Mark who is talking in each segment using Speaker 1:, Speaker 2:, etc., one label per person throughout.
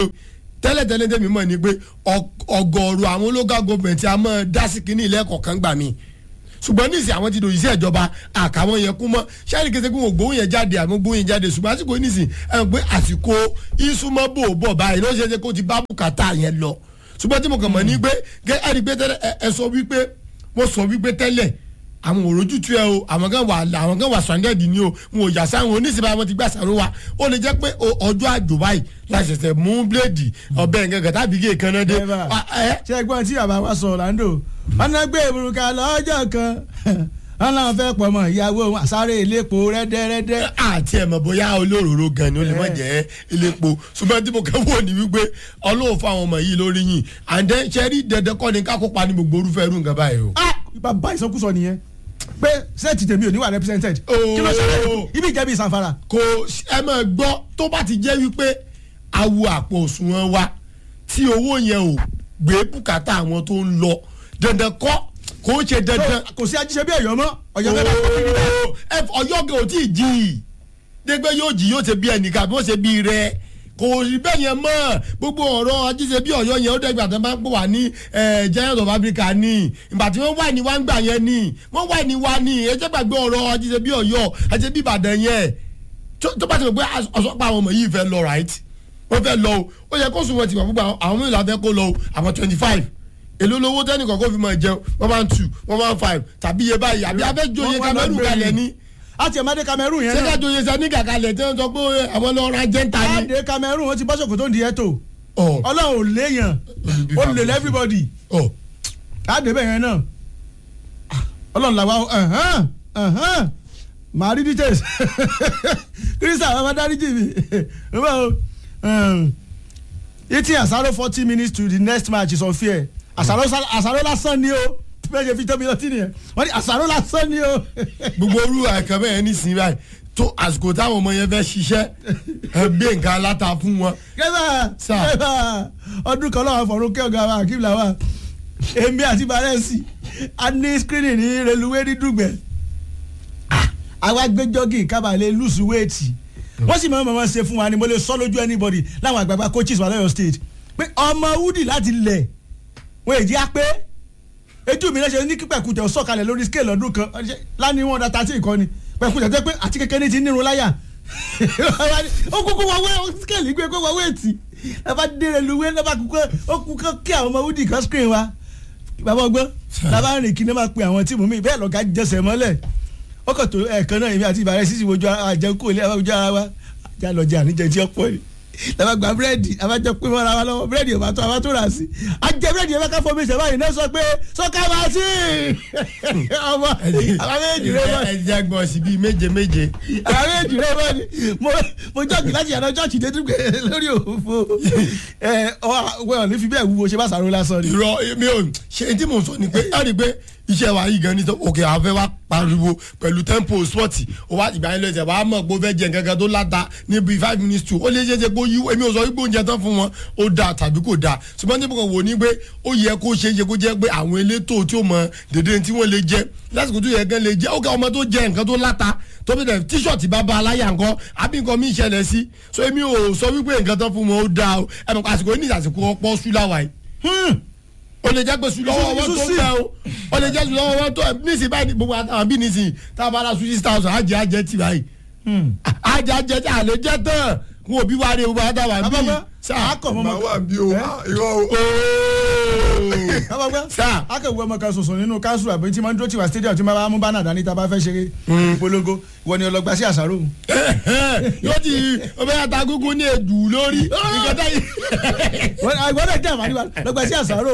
Speaker 1: tẹ́lẹ̀tẹ́lẹ̀ tẹ́mi mọ̀ ni pé ọgọ́rùú àwọn local government a máa dá sí kínní ilé ẹ̀kọ́ kan gbà mí ṣùgbọ́n ní ìsìn àwọn ti dòyìn sí ìjọba àkàwọn yẹn kú mọ́ ṣáàrì kété kí wọn gbóhùn yẹn jáde àmọ́ gbóhùn yẹn jáde ṣùgbọ́n àsìkò ní ìsìn ẹ̀ pé àsìkò ìsúnmọ́ bò bọ̀ báyìí ló ṣe é ṣe kó ti bá bùkátà yẹn lọ ṣùgbọ́n tí mo kàn mọ̀ ní pé ẹ̀ rí pé tẹ́lẹ̀ ẹ sọ wípé mo sọ wípé tẹ́lẹ̀ àwọn òrojú tu ẹ o àwọn kan wà àwọn kan wà sàndẹ́ẹ̀dì ni o wọn ò yà sáwọn oníṣẹ́bà wọn ti gbà sàrò wa ó lè jẹ́ pé ọjọ́ àjò báyìí la ṣẹ̀ṣẹ̀ mú bíléèdì ọbẹ̀ nǹkan kan tàbí gé kan náà dé.
Speaker 2: ṣé ẹgbọ́n tí bàbá wa sọ Orlando wọn náà gbé ìbùrùkà lọ́jọ́ kan wọn náà fẹ́ pọ̀ mọ́ ìyàwó àsáré iléepo rẹ́dẹ́rẹ́dẹ́.
Speaker 1: àti ẹ̀ mọ̀ bóyá olóróró gan ni ó lè má jẹ́ iléepo ṣùgbọ́n tí mo kàn wò ní wípé ọlọ́run fún àwọn ọmọ yìí lórí yìí and then ṣe rí dandan kọ́ ni ká kópa ní gbogbo orúfẹ́ irú nǹkan báyìí o.
Speaker 2: bàbá ìsọkúsọ nìyẹn pé sẹ́ẹ̀tì tèmi ò ní wà represented kí ló ṣẹlẹ̀ ibi ìjẹ́bi ìsànfàrà.
Speaker 1: kò ẹ máa gbọ́ tó bá ti jẹ́ wípé awo àpò òṣùwọ̀n wa tí owó yẹn ò gbé bùkátà àwọn tó ń lọ dandan kọ́ kò ń ṣe dandan.
Speaker 2: kò sí ajíṣe bí Ọ̀yọ́ mọ́ Ọ̀yọ́ fẹẹ bá kọ kí ni
Speaker 1: ẹ Ọ̀yọ́ gẹ ò tí ì jí i dégbé yóò jí yóò ṣe bí ẹnìkan àbí wọ́n ṣe bí rẹ kò rí bẹ́ẹ̀ yẹn mọ́ gbogbo ọ̀rọ̀ ajíṣe bí Ọ̀yọ́ yẹn ó dẹ́gbà tó máa ń pò wá ní giant of Africa ní ìgbà tí wọ́n wà ní wá ń gbà yẹn ní wọ́n wà ní wá ní ẹ jẹ́ gbàgbé ọ̀rọ̀ ajíṣe bí Ọ̀yọ́ ajíṣe bí Ìbàdàn yẹn tó bá ti rò pé ọ̀sọ́pá àwọn ọmọ yìí fẹ́ lọ right wọ́n fẹ́ lọ o ó yẹ kó sùn wọn ti wà fún àwọn mìíràn fẹ́ kó lọ o àwọn twenty five èló lówó tẹ́nì kọ̀ọ̀kan fi máa jẹun one one two one one five tàbí iye báyìí àbí abẹ́jọ́ iye Cameroon kalẹ̀ ní
Speaker 2: àti ẹ̀mádé Cameroon yẹn náà.
Speaker 1: sẹ́ká tó yẹ sani kàkálẹ̀ tí wọ́n sọ pé àwọn lọ ra jẹ́ńtà ni.
Speaker 2: àdé Cameroon wọn ti bọ́ sọ̀kò tó ń di ẹ̀tọ́ ọlọ́run ò léèyàn ó lè lẹ́ everybody àdé bẹ́ẹ̀ yẹn náà ọlọ́run làwa màá rí details kírísà àwọn adáríjì mi eating àsáró forty minutes to the next match is unfair àsáró lásán ni o bẹ́ẹ̀ ṣe fi tóbi lọ sí nìyẹn wọ́n ní àṣàrò lásán ni o.
Speaker 1: gbogbo orú àìkàn bẹ́ẹ̀ nísìnyí báyìí tó àsìkò táwọn ọmọ yẹn fẹ́ ṣiṣẹ́ ẹ gbé nǹkan aláta fún wọn.
Speaker 2: kẹ́sà kẹ́sà ọdún kan lọ́wọ́ fọ̀rọ̀ kẹ́ ọ̀gá wa kí làwà èmi àti barẹ́sì a ní screening ní reluwé ní dùgbẹ́ àwa gbé jọ́gì kábàlẹ̀ lùsù wéètì wọ́n sì máa ń máa ṣe fún wa ni mo lè sọ lójú anybody láwọn àgbààgbà coaches wà lọ́yọ̀ state pé ọmọ wúdì láti lẹ̀ wọ́n èjì á pé ejú mi lẹ́sẹ̀ ní kí pẹ̀kújẹ sọ̀kalẹ̀ lórí scale ọdún kan lánìí wọn data tí nǹkan ni pẹ̀kújẹ tó pé àti kékeré ti nírun láyà ó kúkú wọ wé scale gbé kó wọ wéètì ẹ bá dére luwé ẹ bá kúkú ó kúkú kí àwọn ọmọ wúdì kan screen wa bàbá ọgbọ́n bàbá rìn kí ni máa pe àwọn tíìmù mi bẹ́ẹ̀ lọ́gà jẹsẹ̀ mọ́lẹ̀ ó kàn tó ẹ̀ẹ̀kan náà èmi àti ìbàrẹ̀ sísì wojú àjẹkù ilé ojú ara wa já lọ jẹ àníjẹ tí ó pọ̀ ni làbá gba búrẹ́dì àbájọ pé mọ́ra wa lọ́wọ́ búrẹ́dì ò bá tó àbá tó rà sí àjẹ búrẹ́dì yẹn ká fọmi ìṣẹ̀bá yìí náà sọ pé sọ́ká máa sí ọmọ àbá méjì rẹ mọ́
Speaker 1: ẹ jẹ́ gbọ́ sí bíi méje méje.
Speaker 2: àbá méjì rẹ mọ́ ni mo jọ́ọ̀gì láti yàrá jọ́ọ̀kì dé dúgbẹ́ lórí òfò ẹ ọ ní fi bẹ́ẹ̀ wúwo ṣe bá sàrò lásán ni.
Speaker 1: irọ́ mi ò ṣe tí mo sọ ni pé ẹ rí i pé iṣẹ́ wa yìí gan ni òkè àwọn fẹ́ wá pariwo pẹ̀lú tempo spọ́ọ̀tì ó wá ìgbà yẹn lọ ìṣẹ̀ wàá mọ̀ pé ó fẹ́ jẹ nǹkan kan tó láta níbi five minutes two ó lè ṣe é ṣe pé ó yí èmi ò sọ wípé oúnjẹ tán fún wọn ó dáa tàbí kò dáa ṣùgbọ́n tí mo kàn wò ní pé ó yẹ kó ṣe é ṣe kó jẹ́ pé àwọn elétò tí ó mọ dédé tí wọ́n lè jẹ lásìkò tó yẹ kán lè jẹ ó kẹ́ ọmọ tó jẹ nǹkan tó láta tó bí dẹ̀ tíṣọ̀tì bá ba aláyà nǹkan àbí nǹkan mi ìṣẹ̀lẹ̀ sí so èmi ò sọ wípé nǹkan tán fún wọn ó dáa o ẹ̀ mọ̀ àsìkò ní àsìkò ọ̀pọ̀ ṣúláwà yìí o lè jẹ́ pé sùn lọ́wọ́ wọn tó bẹ́ẹ̀ o o lè jẹ́ sùn lọ́wọ́ wọn tó nísìnyí báyìí gbogbo àtàwọn bí nísìnyí tá a bá la sùn six thousand àjẹ àjẹ tì báyìí àjẹ àjẹ tí a lè jẹ tán kó o bí wá rí o bá dábàá bí
Speaker 2: sáà kọ̀ mọ́
Speaker 3: màá wà bí o irọ́ o.
Speaker 2: abọ́gbẹ́
Speaker 1: sáà
Speaker 2: akẹ́wé ọmọ kan ṣoṣo nínú council àbí tí máa ń dúró tiwa stadium tí máa bá mú bánà dání tá a bá fẹ́ ṣeré ìpolongo ìwọ ni ọlọgbà sí àṣàrò.
Speaker 1: yóò ti o bẹ ata gúngún ní èdù lórí nǹkan táyì.
Speaker 2: ìwọ́dọ̀ jẹ́ àmàlí wa lọ́gbà sí àṣàrò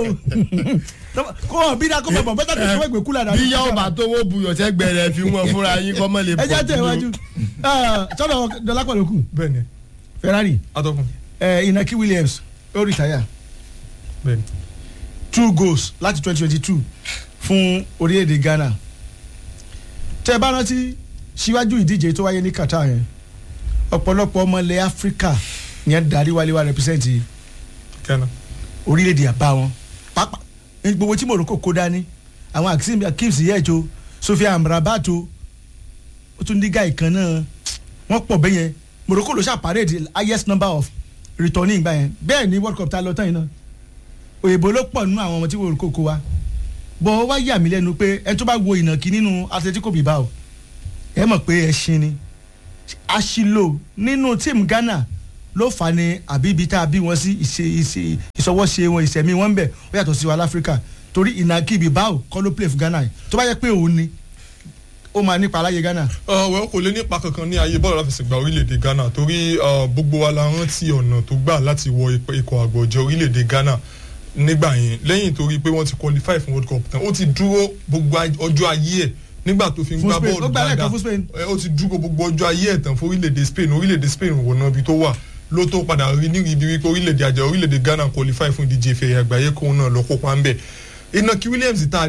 Speaker 2: kó wọn bí dákọ́ bọ̀ bẹ́tà tó ṣe ìgbé kúlà dání.
Speaker 1: bí yàwó bá tó wó buyọ̀ sẹ́gbẹ̀rẹ̀ fi wọn fúnra yín kọ́ mọ́ lè
Speaker 2: ẹ jẹ́ tẹ̀ iwájú sọ́dọ̀ dọ́lápọ̀ lókù
Speaker 3: bẹ́ẹ̀ni
Speaker 2: Ferrari
Speaker 3: atọ́kùn
Speaker 2: Inaki Williams ó rìtáyà
Speaker 3: bẹ́ẹ̀ni.
Speaker 2: two goals láti twenty twenty two fún orílẹ̀-èdè Ghana tẹ́ ẹ bá rántí síwájú ìdíje tó wáyé ní Qatar yẹn ọ̀pọ̀lọpọ̀ ọmọ ilẹ̀ Áfíríkà yẹn darí wálé wá represent
Speaker 3: Ghana.
Speaker 2: orílẹ̀-èdè àbá wọn pápá gbogbo tí Morocco kó dání àwọn Akeem Akeem Ziyech Sofiane Amrabat ó tún ní gáì kan náà wọ́n pọ̀ bẹ́yẹn Morocco ló ṣàpàrẹ̀ the highest number of rìtọ́ní ìgbà yẹn bẹ́ẹ̀ ni world cup ta lọ tán yìí náà òyìnbó ló pọ̀ nínú àwọn ọmọ tí wọ́n kókó wa bọ́ ọ wá yà mí lẹ́nu pé ẹni tó bá wo ìnàkí nínú Atletico Bilbao ẹ mọ̀ pé ẹṣin ni àṣìlò nínú tíìmù Ghana ló fà á ní àbí ibi tá a bí wọn sí ìṣe ìṣe ìṣọwọ́ṣe wọn ìṣẹ̀mí wọn ń bẹ̀ ó yàtọ̀ sí wa láfíríkà torí ìnàkí Bilbao kọ́ ló play fún Ghana yìí tó bá yẹ pé òun ni ó máa nípa aláyé Ghana.
Speaker 3: wẹ́n kò lè nípa kankan ní ayé bọ́ọ̀lù aláfẹsẹ̀gbá orílẹ̀-èdè Ghana torí uh, gbogbo wa la rántí ọ̀nà tó gbà láti wọ ip- ikọ̀ àgbọ̀jẹ̀ orílẹ̀-èdè Ghana nígbà yẹn lẹ́yìn torí pé wọ́n ti qualify fún World Cup tán ó ti dúró gbogbo aj- ọjọ́ ayé ẹ̀ nígbà tó fi ń
Speaker 2: Fún
Speaker 3: gbá
Speaker 2: Spain,
Speaker 3: bọ́ọ̀lù
Speaker 2: ó gbá lẹ́ẹ̀kan
Speaker 3: dáadáa
Speaker 2: fún Spain.
Speaker 3: ẹ, ó ti dúró gbogbo ọjọ́ ayé ẹ̀ tán fún orílẹ̀-èdè Spain orílẹ̀-èdè Spain wò náà ibi tó wà ló tó padà rí ní ibi wípé orílẹ̀-èdè àjẹ́ orílẹ̀-èdè Ghana qualify fún ìdíje ìfẹ̀yà àgbáyé kóun náà lọ kópa ńbẹ̀ Inaki Williams tá a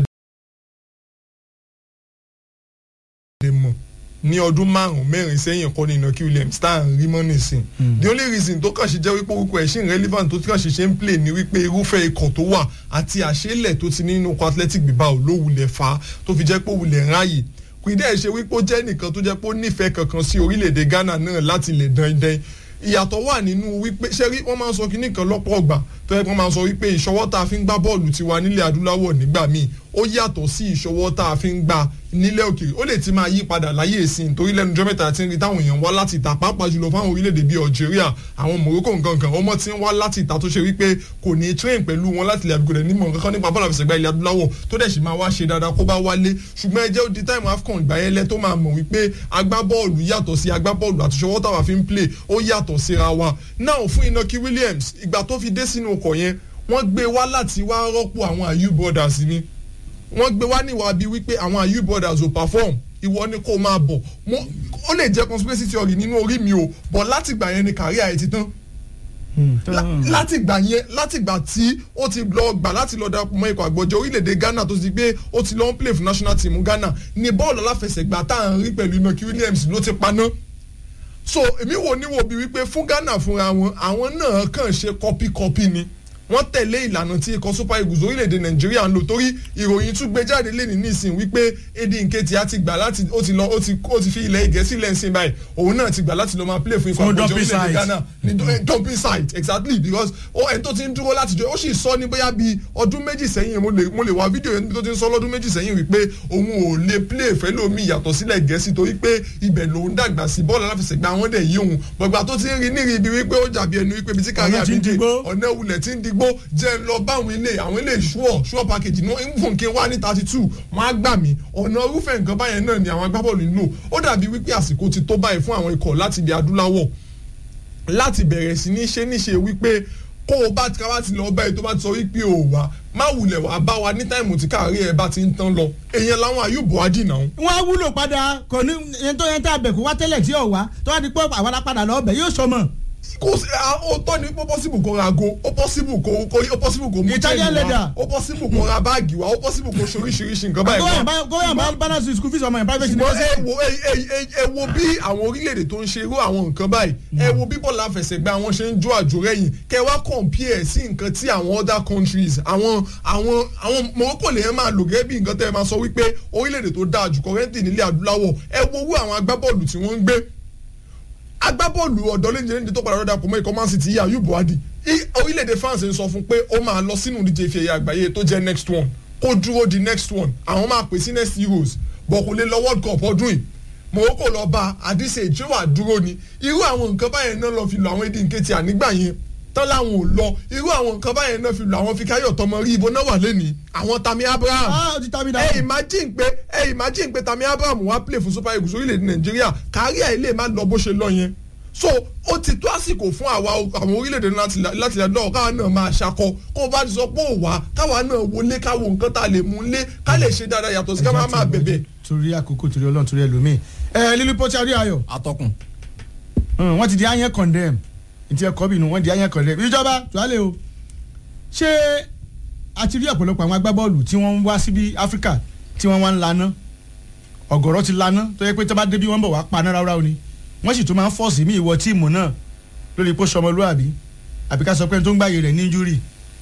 Speaker 3: lè mọ̀ ní ọdún márùn mẹ́rin sẹ́yìn kọ́ ní Inaki Williams tá à ń rí mọ́ nísìn the only reason tó kàn ṣe jẹ́ wípé orúkọ ẹ̀ ṣì ń relevant tó kàn ṣe ṣe ń play ní wípé irúfẹ́ ikọ̀ tó wà àti àṣẹlẹ̀ tó ti nínú ikọ̀ Athletic Bilbao ló wulẹ̀ fa tó fi jẹ́ pé ó wulẹ̀ ráàyè kò ì dẹ́ ṣe wípé ó jẹ́ nìkan tó jẹ́ pé ó nífẹ̀ẹ́ kankan sí orílẹ̀-èdè Ghana náà láti lè dandan ìyàtọ̀ wà nínú wípé ṣẹ́rí wọ́n máa ń sọ kínní kan lọ́pọ̀ ọgbà tó yẹ kí wọ́n máa ń sọ wípé ìṣọwọ́ tá a fi ń gbá bọ́ọ̀lù tiwa nílẹ̀ adúláwọ̀ nígbà míì ó yàtọ̀ sí ìṣọwọ́ tá a fi ń gbá nílẹ̀ òkèèrè ó lè ti máa yí padà láyé ìsìn torí lẹ́nu ọjọ́ mẹ́ta tí ń rí táwọn èèyàn wá láti ìta pàápàá jùlọ fáwọn orílẹ̀-èdè bíi Algeria àwọn Morocco nǹkan kan ọmọ tí ń wá láti ìta tó ṣe wípé kò ní train pẹ̀lú wọn láti ilẹ̀ àdúgbò rẹ̀ nímọ̀ kankan nípa bọ́ọ̀lù àfẹsẹ̀gbá ilẹ̀ adúláwọ̀ tó dẹ̀ sì máa wá ṣe dáadáa kó bá wálé ṣùgbọ́n ẹ jẹ́ ó di time AFCON ìgbà yẹn lẹ́ tó máa mọ̀ wípé agbábọ́ọ̀lù yàtọ̀ sí agbábọ́ọ̀lù àtúnṣọwọ́ táwa fi ń play ó yàtọ̀ síra wa now fún Inaki Williams ìgbà tó fi dé sínú ọkọ̀ yẹn wọ́n gbé wá láti wá rọ́pò àwọn Ayew brothers ni wọ́n gbé wá níwà bíi wípé àwọn Ayew brothers ò perform ìwọ ni kó máa bọ̀ Mo- ó lè jẹ́ conspiracy theory nínú orí mi o but láti gbà yẹn ni career ẹ̀ ti tán La- láti gbà yẹn láti gbà tí ó ti lọ gbà láti lọ darapọ̀ mọ́ ikọ̀ àgbọ̀jẹ̀ orílẹ̀-èdè Ghana tó ti gbé ó ti lọ ń play fún national team Ghana ní bọ́ọ̀lù aláfẹsẹ̀gbá tá à ń rí pẹ̀lú Inaki Williams ló ti paná so èmi wò ní wo bí wípé fún Ghana fúnra wọn àwọn náà kàn ṣe kọpíkọpí ni wọ́n tẹ̀lé ìlànà tí ikọ̀ super eagles orílẹ̀-èdè nàìjíríà ń lò torí ìròyìn tún gbé jáde lẹ́ni nísìn wípé Eddie Nketiah ti gbà láti ó ti lọ ó ti ó ti fi ilẹ̀ ìgẹ̀ẹ́sì lẹ́sìn báyìí òun náà ti gbà láti lọ máa play fún ikọ̀
Speaker 2: Fún
Speaker 3: àgbọ̀jẹ̀
Speaker 2: dumping
Speaker 3: orílẹ̀-èdè
Speaker 2: site.
Speaker 3: ghana ní du- eh, dumping site exactly because ó ẹni tó ti ń dúró láti jọ ó sì sọ ní bóyá bíi ọdún méjì sẹ́yìn mo lè mo lè wá fídíò yẹn tó ti ń sọ lọ́dún méjì sẹ́yìn wípé òun ò lè play fẹ́lómi yàtọ̀ sílẹ̀ gẹ̀ẹ́sì torí pé ibẹ̀ lòun dàgbà sí bọ́ọ̀lù aláfẹsẹ̀gbá wọn dẹ̀ yí òun gbọ̀gbà tó ti ń rí níri ibi wípé ó jàbí ẹnu wípé ibi tí kárí
Speaker 2: Ọ̀nà tí ń
Speaker 3: àbídé
Speaker 2: digbó.
Speaker 3: ọ̀nà ìwulẹ̀ tí ń digbó jẹ́ ń lọ bá àwọn ilé àwọn ilé ṣúọ̀ ṣúọ̀ package ní fún kí n wá ní thirty two wọ́n á gbà mí ọ̀nà irúfẹ́ nǹkan báyẹn náà ni àwọn agbábọ́ọ̀lù ń lò ó dàbí wípé àsìkò ti tó báyìí fún àwọn ikọ̀ láti ilẹ̀ adúláwọ̀ láti bẹ̀rẹ̀ sí ní ṣe níṣe wípé kó o bá ká bá ti lọ báyìí tó bá ti sọ wípé o wà má wulẹ̀ wá bá wa ní táìmù tí káàrí ẹ̀ bá ti ń tán lọ èèyàn làwọn àyùbọ̀ ájì náà.
Speaker 2: wọ́n á wúlò padà kò ní ẹni tó yẹn tá a bẹ̀ kó wá tẹ́lẹ̀ tí ò wá tó wá di pé àwọn alápadà lọ bẹ̀ yóò sọmọ.
Speaker 3: kò sí ó tọ́ ni ó pọ́sibù kó ra ago ó pọ́sibù kó kó ó pọ́sibù kó mú
Speaker 2: Italian
Speaker 3: chain
Speaker 2: leather.
Speaker 3: wá ó pọ́sibù kó ra báàgì wá ó pọ́sibù kó ṣoríṣiríṣi nǹkan báyìí wá.
Speaker 2: góyàn bá balance school fees ọmọ yẹn private
Speaker 3: ṣùgbọ́n
Speaker 2: university.
Speaker 3: ẹ wo ẹ ẹ- ẹ- ẹ wo bí àwọn orílẹ̀-èdè tó ń ṣe irú àwọn nǹkan báyìí ẹ wo bí bọ́ọ̀lù àfẹsẹ̀gbá wọn ṣe ń jó àjò rẹ̀yìn kẹ wá compare sí nǹkan tí àwọn other countries àwọn àwọn àwọn Morocco lè máa lò gẹ́gẹ́ bí nǹkan tẹ́ ẹ máa sọ wípé orílẹ̀-èdè tó dáa jù kọ́rẹ́ntì nílẹ̀ adúláwọ̀ ẹ wo owó àwọn agbábọ́ọ̀lù tí wọ́n ń gbé agbábọ́ọ̀lù ọ̀dọ́ lẹ́yìn lẹ́yìn tó padà rọ́dà pọ̀ mọ́ ikọ̀ Man City yíyá Ayub Buhari I- orílẹ̀-èdè France ń sọ fún pé ó máa lọ sínú ìdíje ife ẹ̀yà àgbáyé tó jẹ́ next one kó dúró di next one àwọn máa pè sí next Euros bọ̀ kò lè lọ World Cup ọdún yìí Morocco lọ bá àdìsẹ́ ìjọ wà dúró ni irú àwọn nǹkan báyẹn náà lọ fi lọ àwọn Eddie Nketiah nígbà yẹn tán láwọn ò lọ irú àwọn nǹkan báyẹn náà fi lọ àwọn Fikayo tọmọ rí ibo náà wà lẹ́nìí àwọn Tammy Abraham
Speaker 2: ah o ti ta mi
Speaker 3: ẹ
Speaker 2: dáhùn.
Speaker 3: imagine pé ẹ imagine pé Tammy Abraham wá play fún Super Eagles orílẹ̀-èdè Nàìjíríà kárí ẹ̀ lè má lọ bó ṣe lọ yẹn so ó ti tó àsìkò fún àwa àwọn orílẹ̀-èdè láti láti lọ́wọ́ káwa náà máa ṣakọ kó o bá ti sọ pé ò wá káwa náà wọlé káwo nǹkan tá a lè mú lé ká lè ṣe dáadáa yàtọ̀ sí ká má máa bẹ̀bẹ̀.
Speaker 2: torí àkókò torí ọlọ́run torí ẹlòmíì. ẹ lílu pọ́tí àrí ayọ̀
Speaker 1: atọ́kùn.
Speaker 2: Hmm, wọ́n ti di ayẹ́ condemn ìtì ẹ̀kọ́ bínú wọ́n di ayẹ́ condemn ìjọba tuwálé o ṣé a ti rí ọ̀pọ̀lọpọ̀ àwọn agbábọ́ọ̀lù tí wọ́n ń wá síbi áfíríkà tí wọ́n wá ń laná ọ̀gọ̀rọ̀ ti laná tó yẹ pé tó bá débi wọ́n bọ̀ wá paná ráúráú ni wọ́n sì tún máa ń fọ́ọ̀sì mí ìwọ tíìmù náà lórí pé sọmọlúàbí àbí ká sọ pé tó ń gbàyè rẹ̀ ní injúrì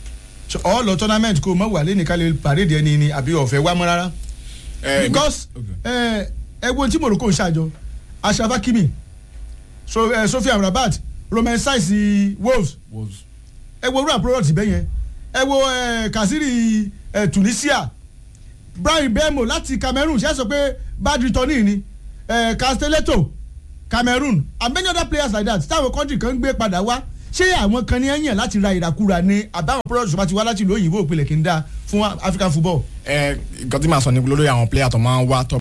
Speaker 2: ọ̀ lọ tournament kó o mọ̀ wà lẹ́nìí ká lè pàdé ẹni ni àbí ọ̀fẹ́ wá mọ́ rárá because ẹ ẹ wo tí Morocco ń ṣàjọ Ashraf Hakimi so, eh, Sofian Rabat roman saisi wolves ẹ wo rural product bẹ́ẹ̀ yẹn ẹ wo ẹ, kasiri ẹ, tunisia brian bemo láti cameroon ṣe é sọ pé bad returning ni ẹ, castelletto cameroon and many other players like that táwọn country kan ń gbé padà wá ṣé àwọn kan ní ẹ̀yàn láti ra ìràkúra ni àbáwọn products bá ti wá láti ìlú òyìnbó òpìlẹ̀ kí n dá fún african football.
Speaker 4: ẹ nǹkan tí màá sọ ni lórí àwọn player tó máa ń wá tó